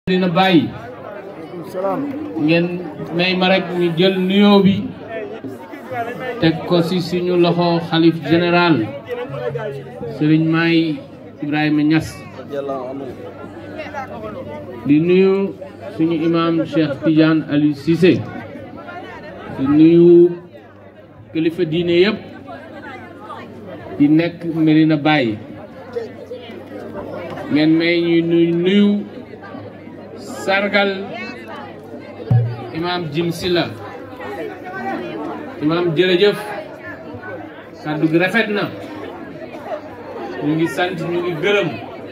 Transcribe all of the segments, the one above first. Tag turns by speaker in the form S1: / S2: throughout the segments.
S1: dina bàyyi ngeen may ma rek ñu jël nuyoo bi teg ko ci suñu loxo xalif général sëriñ Maay Ibrahima Niass di nuyu suñu imam Cheikh Tidiane Aliou Cissé di nuyu kilifa diine yëpp di nekk Medina Baye ngeen may ñu nuyu sargal imam Jim Silla imam jërëjëf kàddu gi rafet na ñu ngi sant ñu ngi gërëm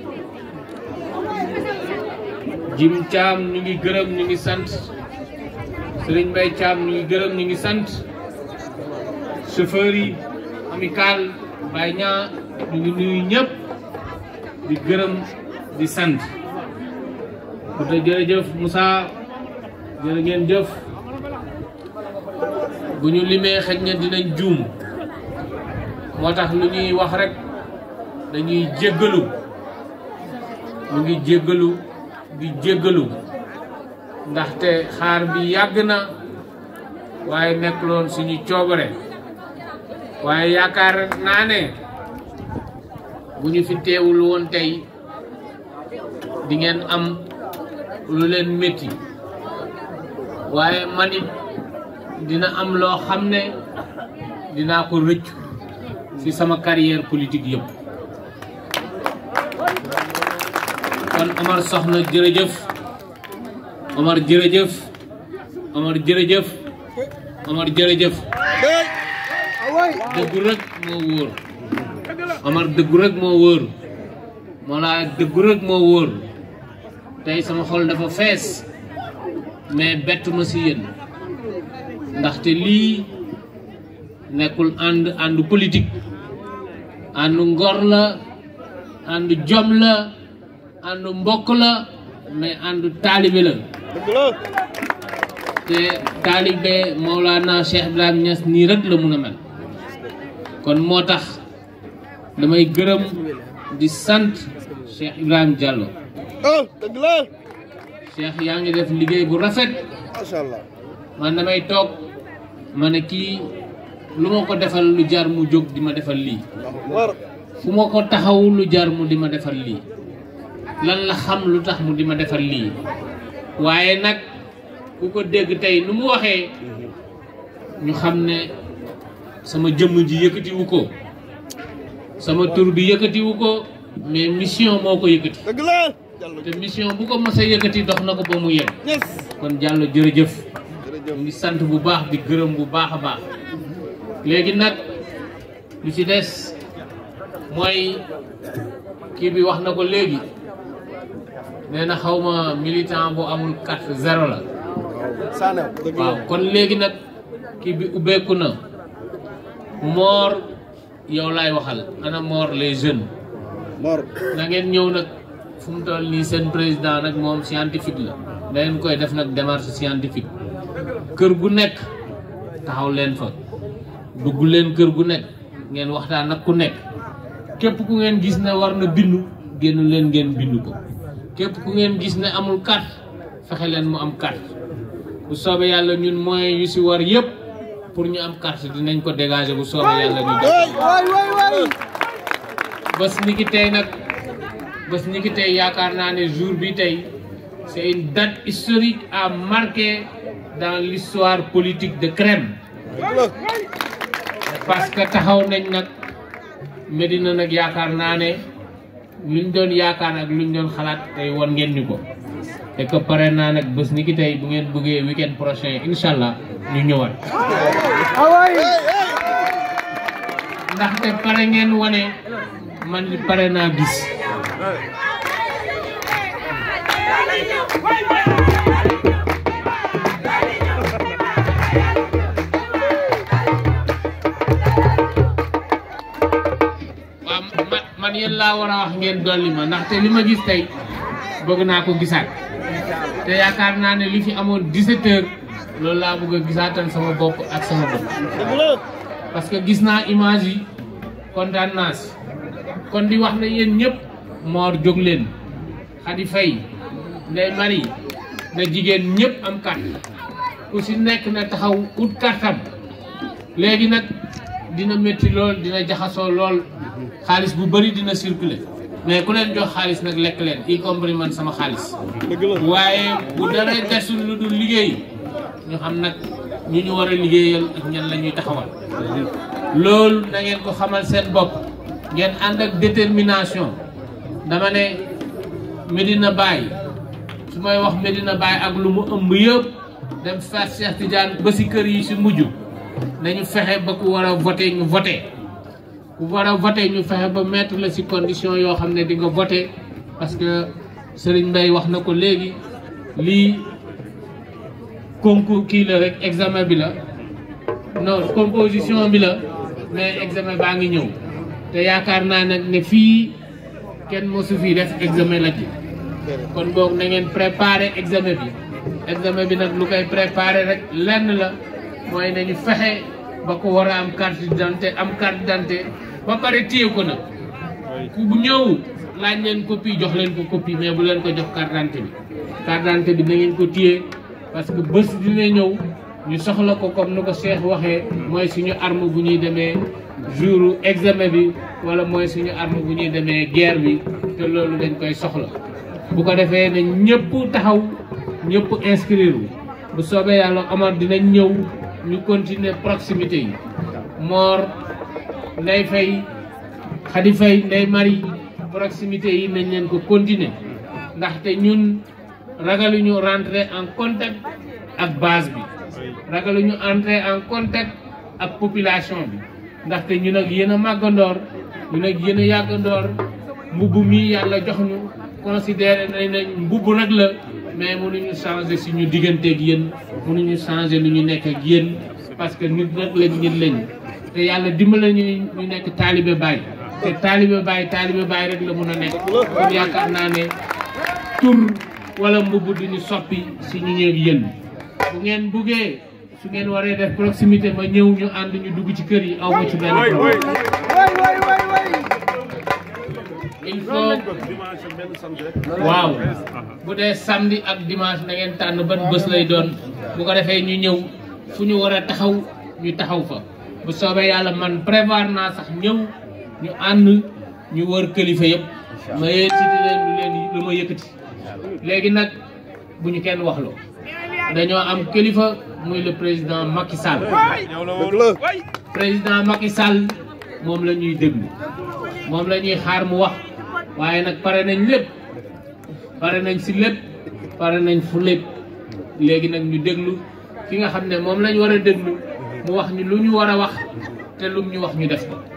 S1: Jim Caam ñu ngi gërëm ñu ngi sant Sëriñ Mbay Caam ñu ngi gërëm ñu ngi sant chauffeur yi amical Baye ñaa ñu ngi nuyu ñëpp di gërëm di sant bu te jërëjëf Moussa jërë ngeen jëf bu ñu limee xëj na dinañ juum moo tax lu ñuy wax rek dañuy jéggalu ñu ngi jéggalu di jéggalu ndaxte xaar bi yàgg na waaye nekk loon suñu coobare waaye yaakaar naa ne bu ñu fi teewul woon tey di ngeen am lu leen métti waaye man it dina am loo xam ne dinaa ko rëccu ci sama carrière politique yëpp kon Omar Soxna jërëjëf Omar jërëjëf Omar jërëjëf Omar jërëjëf dëggu rek moo wóor Omar dëggu rek moo wóor moo laa dëggu rek moo wóor tey sama xol dafa fees mais bettu ma ci yéen ndaxte lii nekkul ànd àndu politique àndu ngor la àndu jom la àndu mbokk la mais àndu taalibe la te taalibe Mawlana Cheikh Ibrahim Niass nii rek la mun a mel kon moo tax damay gërëm di sant Cheikh Ibrahim Diallo
S2: dëgg la
S1: Cheikh yaa ngi def liggéey bu rafet
S2: macha allah
S1: man damay toog ma ne kii lu ma ko defal lu jar mu jóg di ma defal lii
S2: war
S1: fu ma ko taxaw lu jar mu di ma defal lii lan la xam lu tax mu di ma defal lii waaye nag ku ko dégg tey nu mu waxee ñu xam ne sama jëmm ji yëkkatiwu ko sama tur bi yëkkatiwu ko mais mission moo ko yëkkati
S2: dëgg la Diallo
S1: te mission bu ko mos a yëkkati dox na ko ba mu yem
S2: yes
S1: kon Diallo jërëjëf
S2: jërëjëf
S1: ñu ngi sant bu baax di gërëm bu baax a baax léegi nag lu ci des mooy kii bi wax na ko léegi nee na xaw ma militant bu amul carte zéro la
S2: Sanew dëgg la
S1: waaw kon léegi nag kii bi ubbeeku na moor yow laay waxal ana moor les jeunes
S2: Mor
S1: na ngeen ñëw nag fu mu toll nii seen président nag moom scientifique la da ngeen koy def nag démarche scientifique kër gu nekk taxaw leen fa dugg leen kër gu nekk ngeen waxtaan ak ku nekk képp ku ngeen gis ne war na bindu génn leen ngeen bindu ko képp ku ngeen gis ne amul carte fexe leen mu am carte bu soobee yàlla ñun moyens yu si war yëpp pour ñu am carte dinañ ko dégager bu soobee yàlla ñu def
S2: waay waay waay waay
S1: bés ni ki tey nag bés ni ki tey yaakaar naa ne jour bi tey c'est une date historique à marquer dans l'histoire politique de Crème
S2: dëgg la
S1: parce que taxaw nañ nag Medina nag yaakaar naa ne luñ doon yaakaar ak luñ doon xalaat tey won ngeen ñu ko te que pare naa nag bés ni ki tey bu ngeen bëggee week-end prochain incha allah ñu ñëwaat ndaxte pare ngeen wane man li pare naa gis waaw man man yéen laa war a wax ngeen dolli ma ndaxte li ma gis tey bëgg naa ko gisaat te yaakaar naa ne li fi amoon 17 heures loolu laa bëgg a gisaatal sama bopp ak sama bopp
S2: dëgg la
S1: parce que gis naa image yi kontaan naa si kon di wax ne yéen ñëpp moor jóg leen Khady Faye Ndeye Marie na jigéen ñëpp am carte ku si nekk na taxaw ut kartam léegi nag dina métti lool dina jaxasoo lool xaalis bu bëri dina circuler mais ku leen jox xaalis nag lekk leen y compris man sama xaalis
S2: dëgg la
S1: waaye bu dara desul lu dul liggéey ñu xam nag ñu ñu war a liggéeyal ak ñan la ñuy taxawal loolu na ngeen ko xamal seen bopp ngeen ànd ak détermination dama ne Medina Baye su may wax Medina Baye ak lu mu ëmb yëpp dem Fass Cheikh Tidiane ba si kër yi si mujj nañu fexe ba ku war a voté ñu voté ku war a voté ñu fexe ba mettre la si condition yoo xam ne di nga voté parce que Serigne Mbaye wax na ko léegi lii concours kii la rek examen bi la non composition bi la mais examen baa ngi ñëw te yaakaar naa nag ne fii kenn mosu fii def examen la ji kon boog na ngeen préparer examen bi examen bi nag lu koy préparer rek lenn la mooy nañu fexe ba ko war a am carte d'identité am carte d'identité ba pare téye ko nag ku bu ñëw laaj leen copie jox leen ko copie mais bu leen ko jox carte d'identité bi carte d'identité bi na ngeen ko téye parce que bés dina ñëw ñu soxla ko comme nu ko Cheikh waxee mooy suñu arme bu ñuy demee jour examen bi wala mooy suñu arme bu ñuy demee guerre bi te loolu dañ koy soxla bu ko defee ne ñëpp taxaw ñëpp inscrire wu bu soobee yàlla Omar dinañ ñëw ñu continuer proximité yi Mor Ndey Fay Xadi Fay Ndey Mari proximité yi nañ leen ko continuer ndaxte ñun ragaluñu rentrer en contact ak base bi ragaluñu entrer en contact ak population bi ndaxte ñun ak yéen a màggandoor ñun ak yéen a yàggandoor mbubb mi yàlla jox ñu considéré nañ nañ mbubb nag la mais mënuñu changer suñu diggante ak yéen mënuñu changer lu ñu nekk ak yéen parce que nit nag lañ nit lañ te yàlla dimbale ñu ñu nekk taalibe Baay te taalibe Baay taalibe Baay rek la mun a nekk kon yaakaar naa ne tur wala mbubb duñu soppi si ñu ñëw yéen bu ngeen buggee su ngeen waree def proximité ma ñëw ñu ànd ñu dugg ci kër yi aw ma ci benn problème
S2: way way way way
S1: il faut waaw bu dee samedi ak dimanche na ngeen tànn ban bés lay doon bu ko defee ñu ñëw fu ñu war a taxaw ñu taxaw fa bu soobee yàlla man prévoir naa sax ñëw ñu ànd ñu wër kilifa yëpp ma yëkkati leen lu leen lu ma yëkkati léegi nag bu ñu kenn waxloo dañoo am kilifa muy le président Macky Sall
S2: dëgg la
S1: président Macky Sall moom la ñuy déglu moom la ñuy xaar mu wax waaye nag pare nañ lépp pare nañ si lépp pare nañ fu lépp léegi nag ñu déglu ki nga xam ne moom lañ war a déglu mu wax ñu lu ñu war a wax te lum ñu wax ñu def ko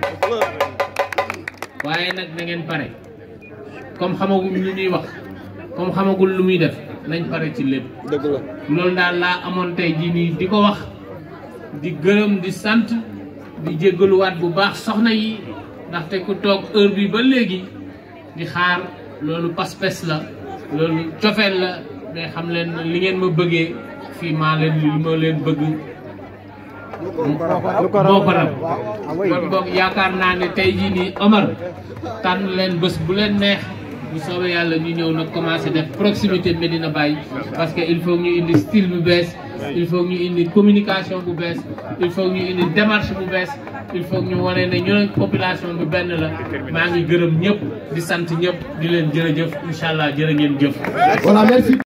S1: waaye nag na ngeen pare comme xamagul lu ñuy wax comme xamagul lu muy def nañ pare ci lépp
S2: dëgg la
S1: loolu daal laa amoon tey jii nii di ko wax di gërëm di sant di jéggaluwaat bu baax soxna yi ndaxte ku toog heure bi ba léegi di xaar loolu pas-pas la loolu cofeel la mais xam leen li ngeen ma bëggee fii maa leen li ma leen bëgg moo ko raw kon boog yaakaar naa ne tey jii nii Omar tànn leen bés bu leen neex bu soobee yàlla ñu ñëw nag commencé def proximité Medina Baye parce que il faut ñu indi style bu bees il faut ñu indi communication bu bees il faut ñu indi démarche bu bees il faut ñu wane ne ñu population bi benn la maa ngi gërëm ñëpp di sant ñëpp di leen jërëjëf incha allah jërë ngeen jëf.
S3: Voilà, merci.